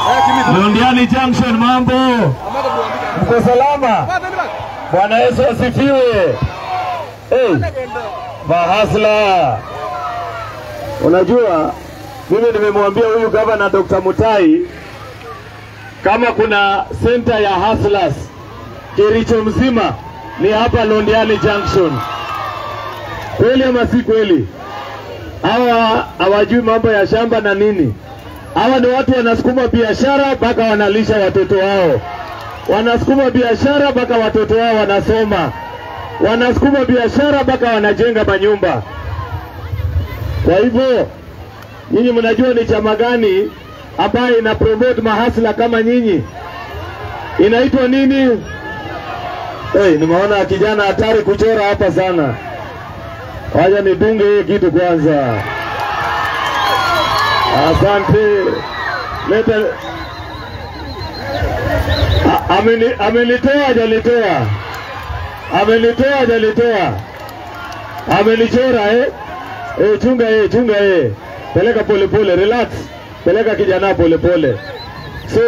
Londiani Junction, mambo mko salama? Bwana Yesu asifiwe. Hey, mahasla, unajua mimi nimemwambia huyu gavana Dr. Mutai kama kuna senta ya hustlers Kericho mzima ni hapa Londiani Junction. Kweli ama si kweli? Hawa hawajui mambo ya shamba na nini. Hawa ni watu wanasukuma biashara mpaka wanalisha watoto wao, wanasukuma biashara mpaka watoto wao wanasoma, wanasukuma biashara mpaka wanajenga manyumba. Kwa hivyo nyinyi mnajua ni chama gani ambayo ina promote mahasla kama nyinyi? Inaitwa nini? Hey, nimeona kijana hatari kuchora hapa sana. Wacha nidunge hiyo kitu kwanza. Asante. Leta A- ameni- amenitoa hajalitoa, amenitoa hajalitoa, amenichora eh? Eh, chunga eh, chunga eh, peleka polepole, relax, peleka kijana polepole. So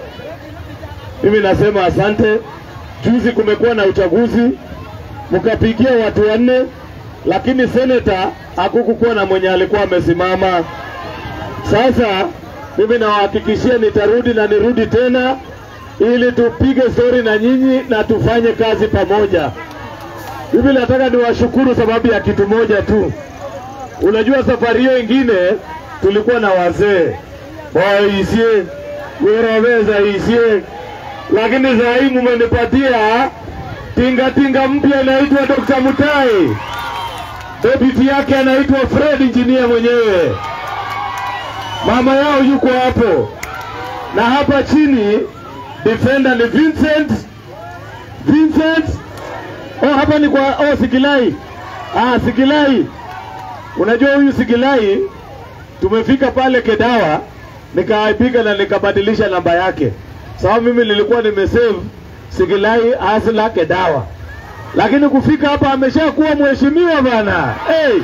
mimi nasema asante. Juzi kumekuwa na uchaguzi, mkapigia watu wanne, lakini seneta hakukukuwa na mwenye alikuwa amesimama. Sasa mimi nawahakikishia nitarudi na nirudi tena ili tupige stori na nyinyi na tufanye kazi pamoja. Mimi nataka niwashukuru sababu ya kitu moja tu. Unajua safari hiyo ingine tulikuwa na wazee waisie weraweza isie, lakini saa hii mumenipatia tingatinga mpya inaitwa Dr. Mutai, deputy yake anaitwa Fred Engineer mwenyewe mama yao yuko hapo, na hapa chini defender ni Vincent Vincent. Oh, hapa ni kwa oh, Sigilai. Ah, Sigilai. Unajua huyu Sigilai tumefika pale Kedawa, nikaipiga na nikabadilisha namba yake, sababu mimi nilikuwa nimesave Sigilai Hasla Kedawa, lakini kufika hapa ameshakuwa mheshimiwa bana. Hey!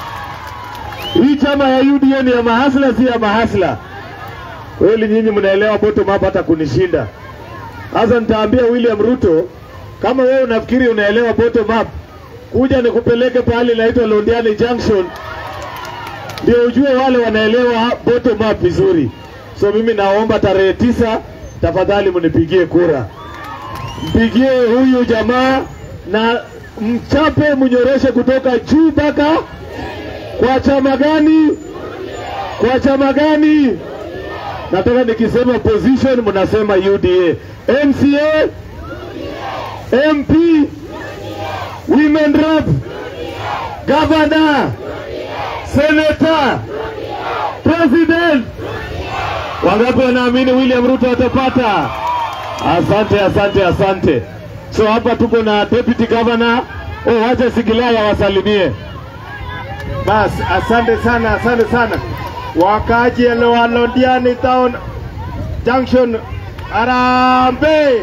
Hii chama ya UDA ni ya mahasla, si ya mahasla. Kweli nyinyi mnaelewa bottom up hata kunishinda. Sasa nitaambia William Ruto, kama wewe unafikiri unaelewa bottom up, kuja nikupeleke pahali inaitwa Londiani Junction, ndio ujue wale wanaelewa bottom up vizuri. So mimi naomba tarehe tisa, tafadhali mnipigie kura, mpigie huyu jamaa na mchape, mnyoroshe kutoka juu mpaka kwa chama gani? Kwa chama gani? Nataka nikisema position mnasema UDA. MCA, MP, women rep, governor, senator, president. Wangapi wanaamini William Ruto atapata? Asante, asante, asante. So hapa tuko na deputy governor. Oh, wacha Sigilai awasalimie. Bas, asante sana, asante sana wakaaji wa Londiani Town Junction. Arambe,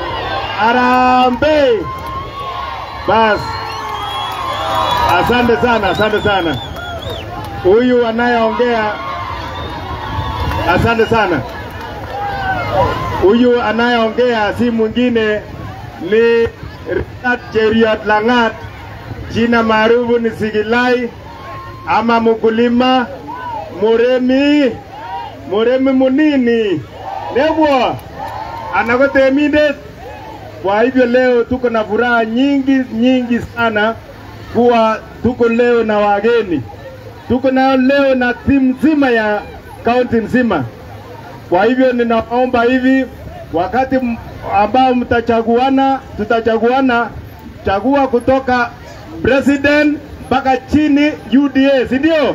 arambe. Bas, asante sana, asante sana. Huyu anayeongea, asante sana. Huyu anayeongea si mwingine ni Richard Cheriot Langat, jina maarufu ni Sigilai ama mkulima muremi muremi munini nebwa anako temindet. Kwa hivyo leo tuko na furaha nyingi nyingi sana kuwa tuko leo na wageni, tuko na leo na timu nzima ya kaunti nzima. Kwa hivyo ninaomba hivi, wakati m- ambao mtachaguana, tutachaguana, chagua kutoka president mpaka chini UDA, si ndio?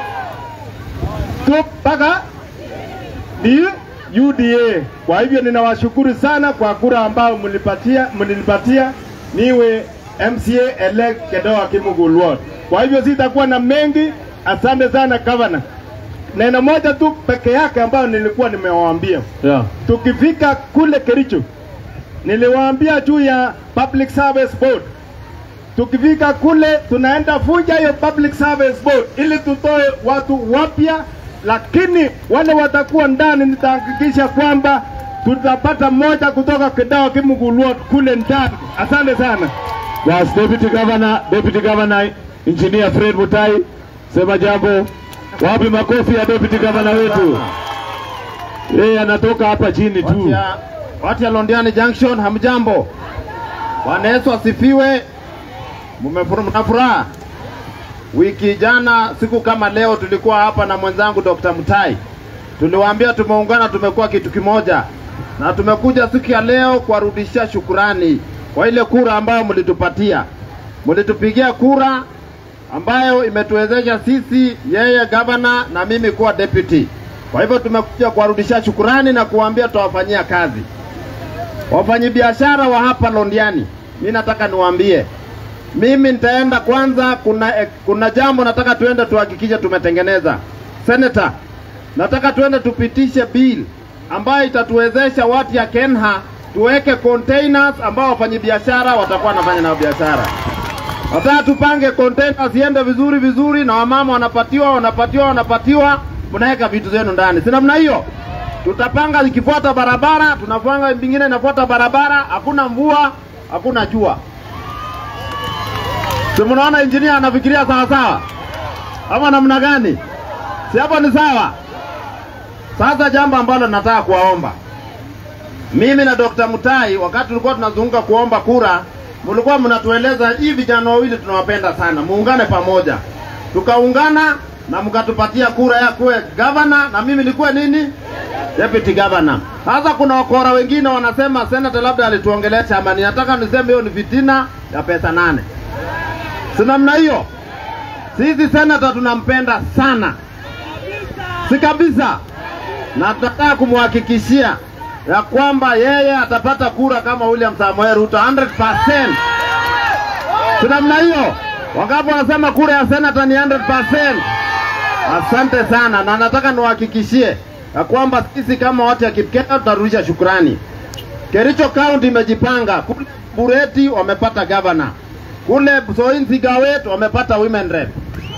Tu mpaka ni UDA. Kwa hivyo ninawashukuru sana kwa kura ambao mlipatia mlinipatia niwe MCA elect Kedoa Kimugul Ward. Kwa hivyo sitakuwa na mengi. Asante sana governor. Neno moja tu peke yake ambayo nilikuwa nimewaambia Yeah. tukifika kule Kericho, niliwaambia juu ya public service board. Tukifika kule tunaenda vunja hiyo public service board ili tutoe watu wapya lakini wale watakuwa ndani, nitahakikisha kwamba tutapata mmoja kutoka Kidao Kimugulwa kule ndani. Asante sana. Bas, Deputy Governor, Deputy Governor Engineer Fred Mutai, sema jambo. Wapi makofi ya Deputy Governor wetu? Yeye anatoka hapa chini Watu tu. ya, watu ya Londiani Junction, hamjambo? Bwana Yesu asifiwe. Mmefuru- Mna furaha? Wiki jana siku kama leo tulikuwa hapa na mwenzangu Dr. Mutai, tuliwaambia tumeungana, tumekuwa kitu kimoja, na tumekuja siku ya leo kuwarudishia shukurani kwa ile kura ambayo mlitupatia. Mlitupigia kura ambayo imetuwezesha sisi, yeye gavana na mimi kuwa deputy. Kwa hivyo tumekuja kuwarudishia shukurani na kuwaambia tutawafanyia kazi. Wafanyabiashara wa hapa Londiani, mi nataka niwaambie, mimi nitaenda kwanza. Kuna eh, kuna jambo nataka tuende tuhakikishe tumetengeneza. Senator, nataka tuende tupitishe bill ambayo itatuwezesha watu ya Kenha tuweke containers ambao wafanyabiashara watakuwa wanafanya nao biashara. Nataka tupange containers ziende vizuri vizuri, na wamama wanapatiwa wanapatiwa wanapatiwa, mnaweka vitu zenu ndani, si namna hiyo? Tutapanga ikifuata barabara, tunapanga vingine inafuata barabara, hakuna mvua, hakuna jua. Si mnaona injinia anafikiria sawa sawa, ama namna gani? Si hapo ni sawa? Sasa jambo ambalo nataka kuwaomba mimi na Dr. Mutai, wakati tulikuwa tunazunguka kuomba kura, mlikuwa mnatueleza hii vijana wawili tunawapenda sana, muungane pamoja. Tukaungana na mkatupatia kura ya kuwe gavana na mimi nikuwe nini, deputy governor. Sasa kuna wakora wengine wanasema senator labda alituongelesha amani. Nataka niseme hiyo ni fitina ya pesa nane, si namna hiyo. Sisi senator tunampenda sana, si kabisa, na tunataka kumhakikishia ya kwamba yeye atapata kura kama William Samoei Ruto 100%. Si namna hiyo? Wangapi wanasema kura ya senata ni 100%? Asante sana, na nataka niwahakikishie ya kwamba sisi kama watu ya Kipketa tutarudisha shukrani. Kericho County imejipanga, kule Bureti wamepata governor, kule Soin Gawet wamepata women rep,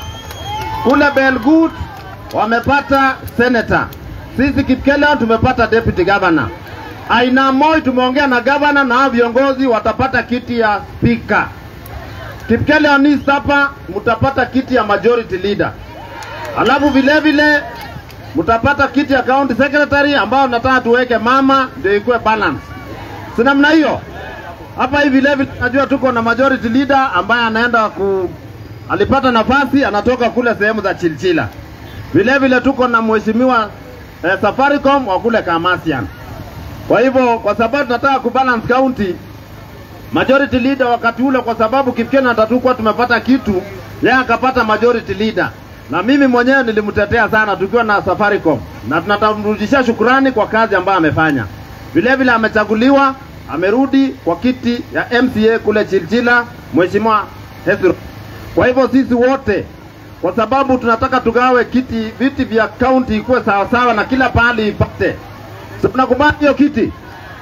kule Belgut wamepata senator. Sisi Kipkela tumepata deputy governor. Aina Moi tumeongea na governor na hao viongozi watapata kiti ya speaker. Kipkele East hapa mtapata kiti ya majority leader. Alafu vile vile mtapata kiti ya county secretary ambao nataka tuweke mama ndio ikuwe balance. Si namna hiyo? Hapa hivi vile vile najua tuko na majority leader ambaye anaenda ku alipata nafasi anatoka kule sehemu za Chilchila. Vile vile tuko na mheshimiwa eh, Safaricom wa kule Kamasian. Kwa hivyo kwa sababu tunataka kubalance county majority leader wakati ule, kwa sababu Kipkena tatakuwa tumepata kitu, yeye akapata majority leader, na mimi mwenyewe nilimtetea sana tukiwa na Safaricom, na tunatamrudishia shukurani kwa kazi ambayo amefanya. Vile vile amechaguliwa, amerudi kwa kiti ya MCA kule Chilchila, mheshimiwa Hezro. Kwa hivyo sisi wote kwa sababu tunataka tugawe kiti viti vya kaunti ikuwe sawasawa na kila pahali ipate. Si tunakubali hiyo kiti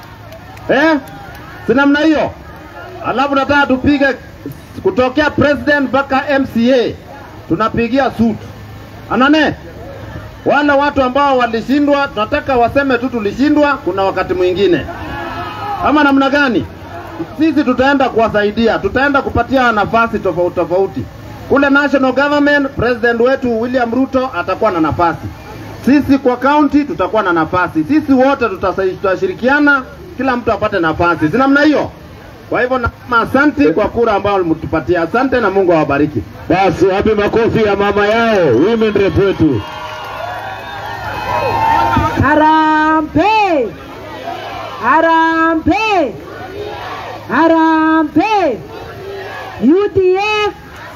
eh? Si namna hiyo? Alafu nataka tupige kutokea president mpaka MCA, tunapigia suit anane wale watu ambao walishindwa, tunataka waseme tu tulishindwa. Kuna wakati mwingine ama namna gani? Sisi tutaenda kuwasaidia, tutaenda kupatia nafasi tofauti tofauti kule national government. President wetu William Ruto atakuwa na nafasi, sisi kwa county tutakuwa na nafasi, sisi wote tutasa- tutashirikiana, kila mtu apate nafasi, si namna hiyo? Kwa hivyo nasema asante kwa kura ambayo mlitupatia, asante na Mungu awabariki. Basi wapi makofi ya mama yao women rep wetu. Harambe! Harambe! Harambe! UDF!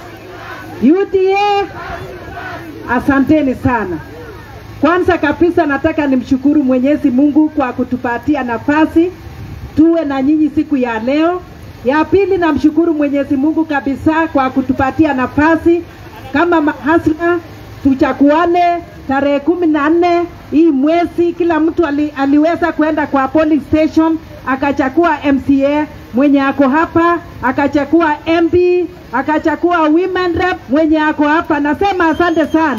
UDF! Asanteni sana. Kwanza kabisa nataka nimshukuru Mwenyezi Mungu kwa kutupatia nafasi tuwe na nyinyi siku ya leo. Ya pili namshukuru Mwenyezi Mungu kabisa kwa kutupatia nafasi kama mahasla tuchakuane tarehe kumi na nne hii mwezi. Kila mtu ali, aliweza kwenda kwa polling station akachagua MCA mwenye ako hapa, akachagua MP, akachagua women rep mwenye ako hapa. Nasema asante sana.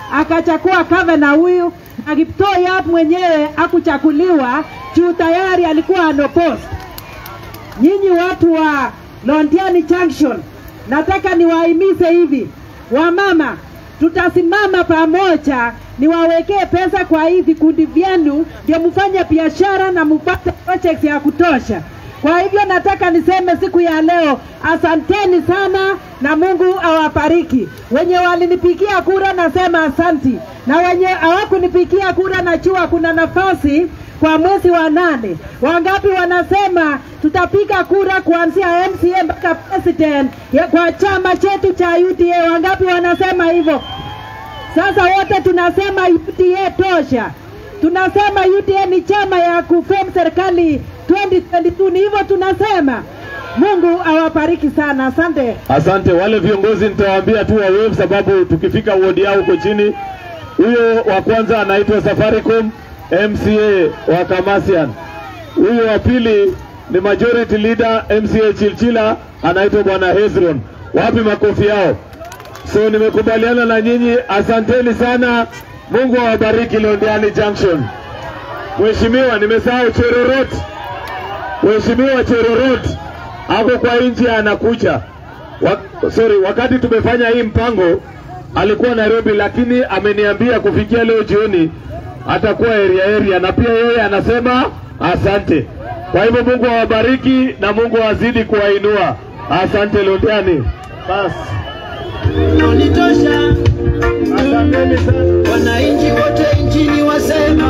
akachakua Kavana huyu na Kiptoo Yap mwenyewe akuchakuliwa juu tayari alikuwa anopost. Nyinyi watu wa Londiani Junction, nataka niwahimize hivi, wamama, tutasimama pamoja, niwawekee pesa kwa hii vikundi vyenu, ndio mfanye biashara na mpate projects ya kutosha. Kwa hivyo nataka niseme siku ya leo, asanteni sana na Mungu awabariki. Wenye walinipigia kura nasema asanti, na wenye hawakunipigia kura najua kuna nafasi kwa mwezi wa nane. Wangapi wanasema tutapiga kura kuanzia MCA mpaka president ya- kwa chama chetu cha UDA? Wangapi wanasema hivyo? Sasa wote tunasema UDA tosha, tunasema UDA ni chama ya kufem serikali 2022 ni hivyo tunasema. Mungu awabariki sana, asante. Asante. Wale viongozi nitawaambia tu wawe, sababu tukifika wodi yao huko chini. Huyo wa kwanza anaitwa Safaricom MCA wa Kamasian. Huyo wa pili ni majority leader MCA Chilchila, anaitwa bwana Hezron. Wapi makofi yao? So nimekubaliana na nyinyi, asanteni sana. Mungu awabariki Londiani Junction. Mheshimiwa, nimesahau Cherorot. Mheshimiwa Cherorot ako kwa nchi anakuja. Wa, sorry, wakati tumefanya hii mpango alikuwa Nairobi, lakini ameniambia kufikia leo jioni atakuwa area area, na pia yeye anasema asante. Kwa hivyo Mungu awabariki na Mungu azidi kuwainua. Asante Londiani. Basi, Unitosha asanteni sana. wananchi wote nchini wasema